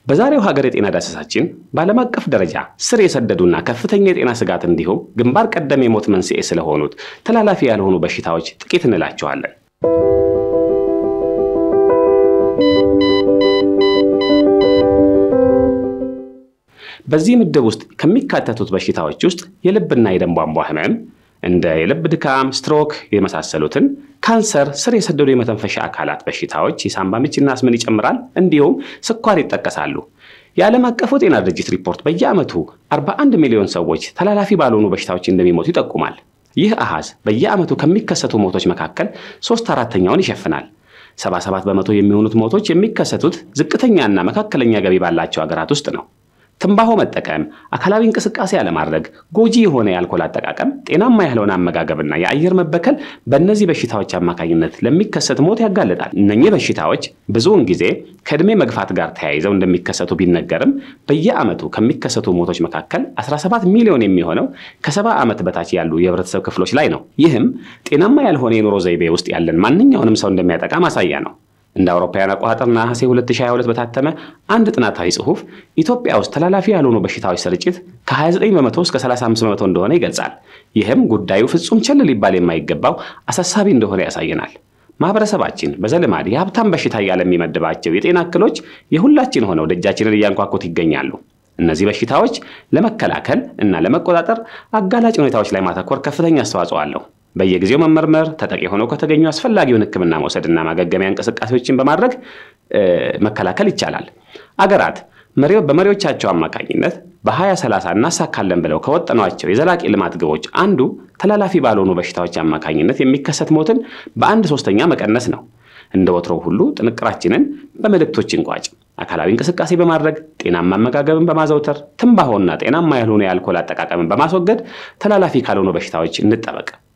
በዛሬው ሀገር የጤና ዳሰሳችን በዓለም አቀፍ ደረጃ ስር የሰደዱና ከፍተኛ የጤና ስጋት እንዲሁም ግንባር ቀደም የሞት መንስኤ ስለሆኑት ተላላፊ ያልሆኑ በሽታዎች ጥቂት እንላቸዋለን። በዚህ ምድብ ውስጥ ከሚካተቱት በሽታዎች ውስጥ የልብና የደም ቧንቧ ህመም እንደ የልብ ድካም፣ ስትሮክ የመሳሰሉትን፣ ካንሰር፣ ስር የሰደዱ የመተንፈሻ አካላት በሽታዎች፣ የሳምባ ምችና አስምን ይጨምራል። እንዲሁም ስኳር ይጠቀሳሉ። የዓለም አቀፉ ጤና ድርጅት ሪፖርት በየዓመቱ 41 ሚሊዮን ሰዎች ተላላፊ ባልሆኑ በሽታዎች እንደሚሞቱ ይጠቁማል። ይህ አሃዝ በየዓመቱ ከሚከሰቱ ሞቶች መካከል ሶስት አራተኛውን ይሸፍናል። 77 በመቶ የሚሆኑት ሞቶች የሚከሰቱት ዝቅተኛና መካከለኛ ገቢ ባላቸው ሀገራት ውስጥ ነው። ትንባሆ መጠቀም፣ አካላዊ እንቅስቃሴ አለማድረግ፣ ጎጂ የሆነ የአልኮል አጠቃቀም፣ ጤናማ ያልሆነ አመጋገብና የአየር መበከል በእነዚህ በሽታዎች አማካኝነት ለሚከሰት ሞት ያጋልጣል። እነኚህ በሽታዎች ብዙውን ጊዜ ከዕድሜ መግፋት ጋር ተያይዘው እንደሚከሰቱ ቢነገርም በየዓመቱ ከሚከሰቱ ሞቶች መካከል 17 ሚሊዮን የሚሆነው ከሰባ ዓመት በታች ያሉ የህብረተሰብ ክፍሎች ላይ ነው። ይህም ጤናማ ያልሆነ የኑሮ ዘይቤ ውስጥ ያለን ማንኛውንም ሰው እንደሚያጠቃ ማሳያ ነው። እንደ አውሮፓውያን አቆጣጠር ነሐሴ 2022 በታተመ አንድ ጥናታዊ ጽሑፍ ኢትዮጵያ ውስጥ ተላላፊ ያልሆኑ በሽታዎች ስርጭት ከ29 በመቶ እስከ 35 በመቶ እንደሆነ ይገልጻል። ይህም ጉዳዩ ፍጹም ቸል ሊባል የማይገባው አሳሳቢ እንደሆነ ያሳየናል። ማህበረሰባችን በዘልማድ የሀብታም በሽታ እያለ የሚመድባቸው የጤና እክሎች የሁላችን ሆነው ደጃችንን እያንኳኩት ይገኛሉ። እነዚህ በሽታዎች ለመከላከል እና ለመቆጣጠር አጋላጭ ሁኔታዎች ላይ ማተኮር ከፍተኛ አስተዋጽኦ አለው። በየጊዜው መመርመር፣ ተጠቂ ሆነው ከተገኙ አስፈላጊውን ሕክምና መውሰድና ማገገሚያ እንቅስቃሴዎችን በማድረግ መከላከል ይቻላል። አገራት በመሪዎቻቸው አማካኝነት በ2030 እናሳካለን ብለው ከወጠኗቸው የዘላቂ ልማት ግቦች አንዱ ተላላፊ ባልሆኑ በሽታዎች አማካኝነት የሚከሰት ሞትን በአንድ ሶስተኛ መቀነስ ነው። እንደ ወትሮው ሁሉ ጥንቅራችንን በመልእክቶች እንቋጭ። አካላዊ እንቅስቃሴ በማድረግ ጤናማ አመጋገብን በማዘውተር ትንባሆና ጤናማ ያልሆኑ የአልኮል አጠቃቀምን በማስወገድ ተላላፊ ካልሆኑ በሽታዎች እንጠበቅ።